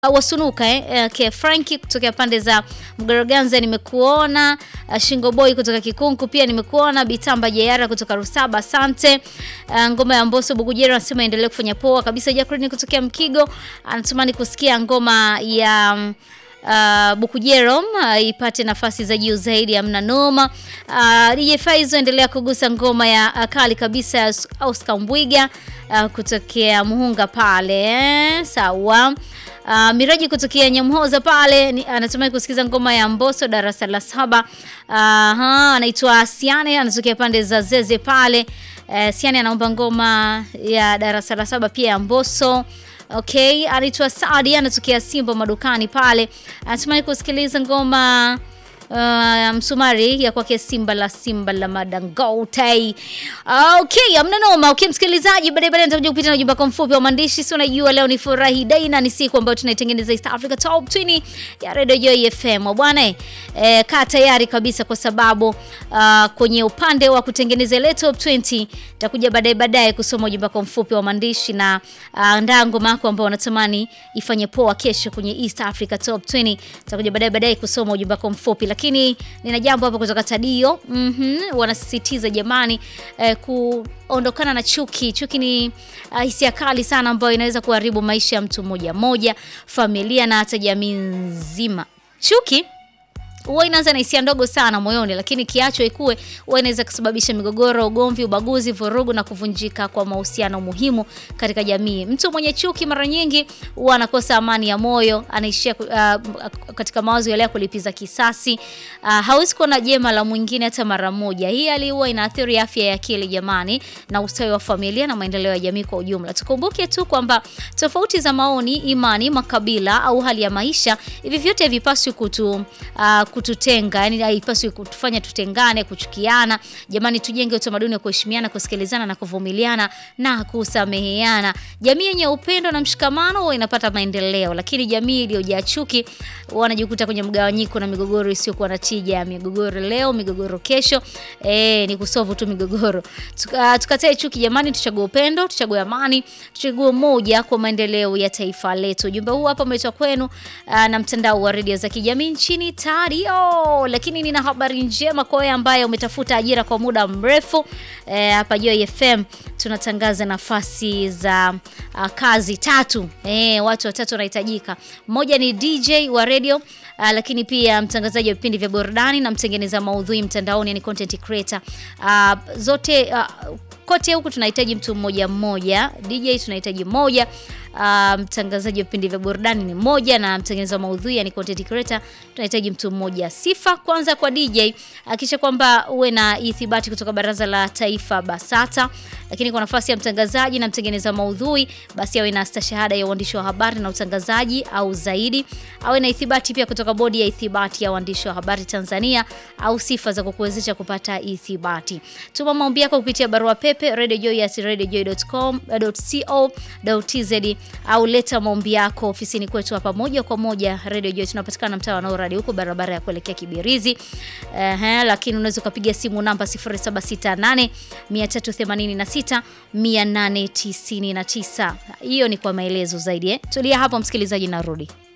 wasunuka eh, eh, ke Franki kutokea pande za Mgoroganza nimekuona. Uh, Shingo Boy kutoka Kikunku pia nimekuona. Bitamba Jayara kutoka Rusaba, asante. Uh, ngoma ya Mbosso Bugujero anasema endelee kufanya poa kabisa. Jacqueline kutokea Mkigo anatamani kusikia ngoma ya um, Uh, Bukujero uh, ipate nafasi za juu zaidi, amna noma. Uh, DJ Faizo endelea kugusa ngoma ya uh, kali kabisa ya Oscar Mbwiga uh, kutokea Muhunga pale eh, sawa. Uh, Miraji kutokea Nyamhoza pale ni- anatumai kusikiza ngoma ya Mbosso darasa la saba. Aha, anaitwa Siane anatokea pande za Zeze pale. Uh, Siane anaomba ngoma ya darasa la saba pia ya Mbosso. Okay, anaitwa Saadi anatokea Simba madukani pale. Anatumai kusikiliza ngoma uh, msumari ya kwake Simba la Simba la Madangote. Okay, amna noma. Okay, msikilizaji, baadaye baadaye nitakuja kupita na ujumbe wako mfupi wa maandishi. Si unajua leo ni furahi day na ni siku ambayo tunaitengeneza East Africa Top 20 ya Radio Joy FM. Bwana eh, kaa tayari kabisa kwa sababu uh, kwenye upande wa kutengeneza ile Top 20 nitakuja baadaye baadaye kusoma ujumbe wako mfupi wa maandishi na uh, ndaa ngoma yako ambao unatamani ifanye poa kesho kwenye East Africa Top 20. Nitakuja baadaye baadaye kusoma ujumbe wako mfupi, lakini nina jambo hapa kutoka Tadio. Mhm, wanasisitiza jamani, eh, kuondokana na chuki. Chuki ni uh, hisia kali sana ambayo inaweza kuharibu maisha ya mtu mmoja mmoja, familia na hata jamii nzima. Chuki huwa inaanza na hisia ndogo sana moyoni, lakini kiachwa ikue huwa inaweza kusababisha migogoro, ugomvi, ubaguzi, vurugu na kuvunjika kwa mahusiano muhimu katika jamii. Mtu mwenye chuki mara nyingi huwa anakosa amani ya moyo, anaishia uh, katika mawazo yale ya kulipiza kisasi. Uh, hawezi kuona jema la mwingine hata mara moja. Hii hali huwa inaathiri afya ya akili jamani, na ustawi wa familia na maendeleo ya jamii kwa ujumla. Tukumbuke tu kwamba tofauti za maoni, imani, makabila au hali ya maisha, hivi vyote havipaswi kutu uh, kututenga yani haipaswi kutufanya tutengane, kuchukiana. Jamani, tujenge utamaduni wa kuheshimiana, kusikilizana na kuvumiliana na kusameheana. Jamii yenye upendo na mshikamano huwa inapata maendeleo, lakini jamii iliyojaa chuki wanajikuta kwenye mgawanyiko na migogoro isiyokuwa na tija. Migogoro leo, migogoro kesho, eh, ni kusovu tu migogoro. Tuka, tukatae chuki jamani, tuchague upendo, tuchague amani, tuchague moja kwa maendeleo ya taifa letu. Ujumbe huu hapa umeletwa kwenu uh, na mtandao wa redio za kijamii nchini Tario. Lakini nina habari njema kwa wewe ambaye umetafuta ajira kwa muda mrefu eh, hapa Joy FM tunatangaza nafasi za uh, kazi tatu. Eh, watu watatu wanahitajika. Mmoja ni DJ wa radio uh, lakini pia mtangazaji wa vipindi vya burudani na mtengeneza maudhui mtandaoni, yani content creator. Uh, zote uh, kote huku tunahitaji mtu mmoja mmoja. DJ tunahitaji mmoja, uh, mtangazaji wa vipindi vya burudani ni mmoja, na mtengeneza wa maudhui yani content creator tunahitaji mtu mmoja. Sifa kwanza kwa DJ, hakikisha kwamba uwe na ithibati kutoka Baraza la Taifa BASATA. Lakini kwa nafasi ya mtangazaji na mtengeneza maudhui, basi awe na stashahada ya uandishi wa habari na utangazaji au zaidi. Awe na ithibati pia kutoka Bodi ya Ithibati ya Uandishi wa Habari Tanzania au sifa za kukuwezesha kupata ithibati. Tuma maombi yako kupitia barua pepe radiojoy@radiojoy.com.co.tz au leta maombi yako ofisini kwetu hapa moja kwa moja Radio Joy. Tunapatikana mtaa wa Noradi huko barabara ya kuelekea Kibirizi. Ehe, lakini unaweza ukapiga simu namba 0768 386 899. Hiyo ni kwa maelezo zaidi eh. Tulia hapo msikilizaji, narudi.